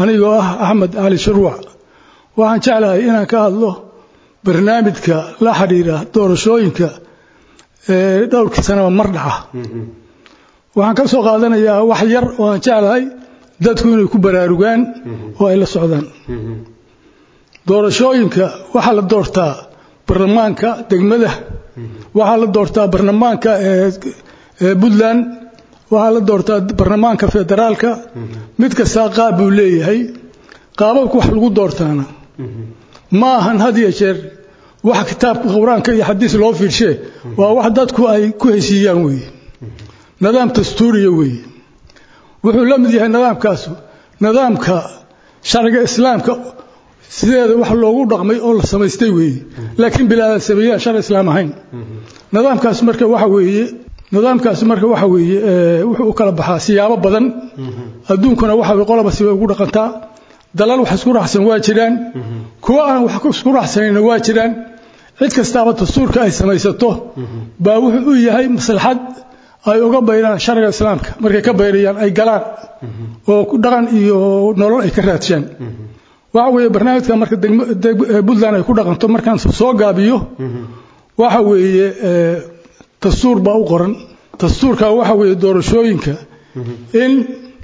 anigoo ah axmed cali shuruuc waxaan jeclahay inaan ka hadlo barnaamijka la xidhiira doorashooyinka ee dhowrkii sanaba mar dhaca waxaan ka soo qaadanayaa wax yar oo aan jeclahay dadku inay ku baraarugaan oo ay la socdaan doorashooyinka waxaa la doortaa barlamaanka degmada waxaa la doortaa barlamaanka ee puntland waxaa la doortaa barlamaanka federaalka mid kastaa qaab buu leeyahay qaababka wax lagu doortaana ma ahan had iyo jeer wax kitaabka qur-aanka iyo xadiis loo fiirshee waa wax dadku ay ku heshiiyaan weeye nidaam dastuuriya weeye wuxuu la mid yahay nidaamkaasu nidaamka sharciga islaamka sideeda wax loogu dhaqmay oo la samaystay weeye laakiin bilaadan sameeyaan sharci islaam ahayn nidaamkaas marka waxa weeye nidaamkaasi marka waxa weeye wuxuu u kala baxaa siyaabo badan adduunkuna waxa way qolaba sibay ugu dhaqantaa dalal wax isku raacsan waa jiraan kuwa aan wax isku raacsanayna waa jiraan cid kastaaba dastuurka ay samaysato baa wuxuu u yahay maslaxad ay uga bayraan sharciga islaamka markay ka bayrayaan ay galaan oo dhaqan iyo nolol ay ka raadshaan waxa weeye barnaamijka marka puntland ay ku dhaqanto markaan soo gaabiyo waxa weeye dastuur baa u qoran dastuurka waxa weeye doorashooyinka in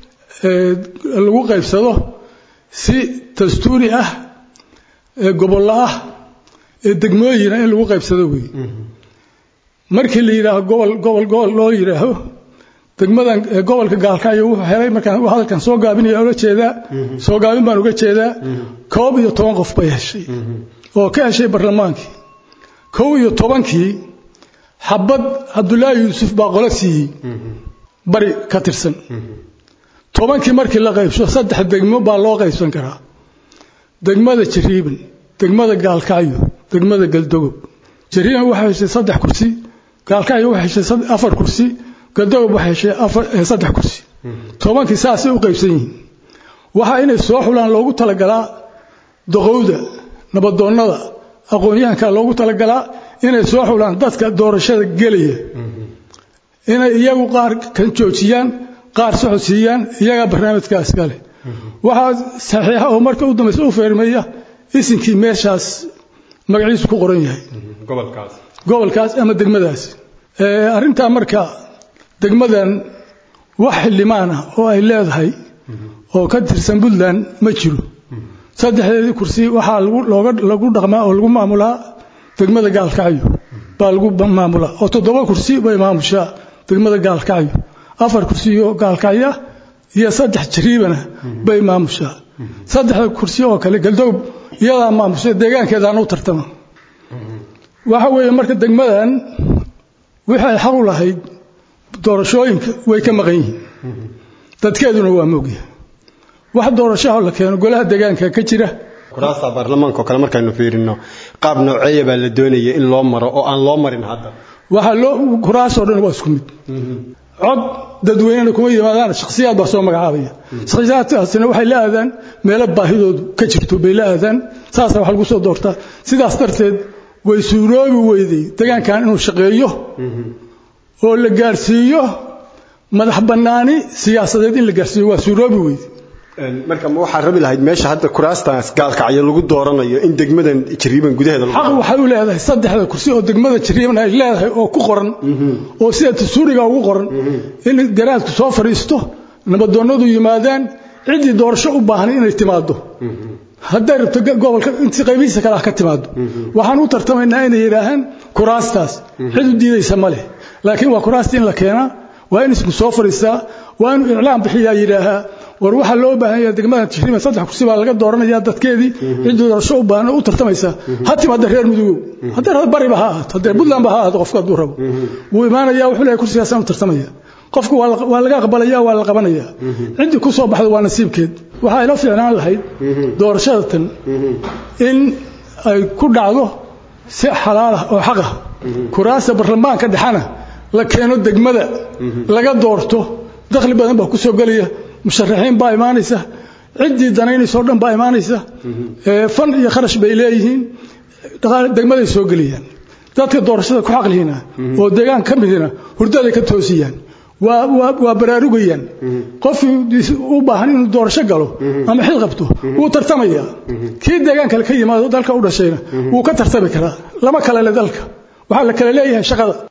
lagu qaybsado si dastuuri ah ee gobollo ah ee degmooyina in lagu qaybsado weeye markii la yidhaaho gobol gobol gobol loo yidhaaho degmadan gobolka gaalkacyo wuxuu helay markaan hadalkan soo gaabinaya ola jeedaa soo gaabin baan uga jeedaa koob iyo toban qof bay heshay oo ka heshay barlamaankii kow iyo tobankii xabad cabdulaahi yuusuf baa qolo siiyey bari ka tirsan tobankii markii la qaybso saddex degmo baa loo qaybsan karaa degmada jariiban degmada gaalkacyo degmada galdogob jariiban waxay heshay saddex kursi gaalkacyo waxay heshay afar kursi galdogob waxay heshay saddex kursi tobankii saasay u qaybsan yihiin waxaa inay soo xulaan loogu talagalaa doqowda nabadoonnada aqoon-yahanka loogu talagalaa inay soo xulaan dadka doorashada gelaya inay iyagu qaar kan joojiyaan qaar socodsiiyaan iyagaa barnaamijkaas kale waxaa saxiixa oo marka u dambaysa u feermeeya isinkii meeshaas magaciisu ku qoran yahay gobolkaas ama degmadaas arrintaa marka degmadan wax xildhibaan ah oo ay leedahay oo ka tirsan puntland ma jiro saddexdeedii kursi waxaa lagu dhaqmaa oo lagu maamulaa degmada gaalkacyo baa lagu maamulaa oo toddoba kursi bay maamushaa degmada gaalkacyo afar kursiyo gaalkacya iyo saddex jariibana bay maamushaa saddexda kursi oo kale galdow iyadaa maamusha deegaankeedaan u tartama waxa weeye marka degmadan wixii ay xaq u lahayd doorashooyinka way ka maqan yihiin dadkeeduna waa moogyahay wax doorashaha la keeno golaha deegaanka ka jira kuraasta baarlamaanka oo kale markaynu fiirino qaab nooceeya baa la doonaya in loo maro oo aan loo marin hadda waxaa loo kuraasoo dhan waa isku mid cod dadweynena kuma yimaadaan shakhsiyaad baa soo magacaabaya shakhsiyaadkaasina waxay la aadaan meelo baahidoodu ka jirto bay la aadaan saasa wax lagu soo doortaa sidaas darteed way suuroobi weyday degaankan inuu shaqeeyo oo la gaarsiiyo madax bannaani siyaasadeed in la gaarsiiyo waa suuroobi weyday marka ma waxaa rabi lahayd meesha hadda kuraastaas gaalkacyo lagu dooranayo in degmadan jariiban gudaheeda xaq waxay u leedahay saddexda kursi oo degmada jariiban ay leedahay oo ku qoran oo sida dastuuriga ugu qoran in garaadku soo fadhiisto nabadoonnadu yimaadaan ciddii doorasho u baahan inay timaado hadday rabto gobolka inti qaybihiisa kale ah ka timaado waxaan u tartamaynaa inay yidhaahaan kuraastaas cid u diidaysa ma leh laakiin waa kuraasta in la keenaa waa in isku soo fadhiistaa waa inuu iclaam bixiyaa yidhaahaa war waxaa loo baahan yahay degmada tashriima saddex kursi baa laga dooranayaa dadkeedii ciddii doorasho u baahan u tartamaysaa ha timaada reer mudugow haddee reer bariba ha ahaato haddee puntlandba ha ahaato qofka hadduu rabo wuu imaanayaa wuxuu leeyahay kursigaasaan u tartamaya qofku waa laga aqbalaya waa la qabanaya ciddii ku soo baxdo waa nasiibkeed waxaa ila fiicnaan lahayd doorashada tan in ay ku dhacdo si xalaalah oo xaqah kuraasta barlamaanka dhexana la keeno degmada laga doorto dakhli badan baa ku soo gelaya musharaxiin baa imaanaysa ciddii danaynaysoo dhan baa imaanaysa fan iyo kharash bay leeyihiin degmaday soo geliyaan dadka doorashada ku xaqlihiina oo deegaan ka midina hurdaday ka toosiyaan waa baraarugayaan qofkii u baahan inuu doorasho galo ama xil qabto wuu tartamaya kii deegaan kale ka yimaado dalka u dhashayna wuu ka tartami karaa lama kale le dalka waxaa la kale leeyahay shaqada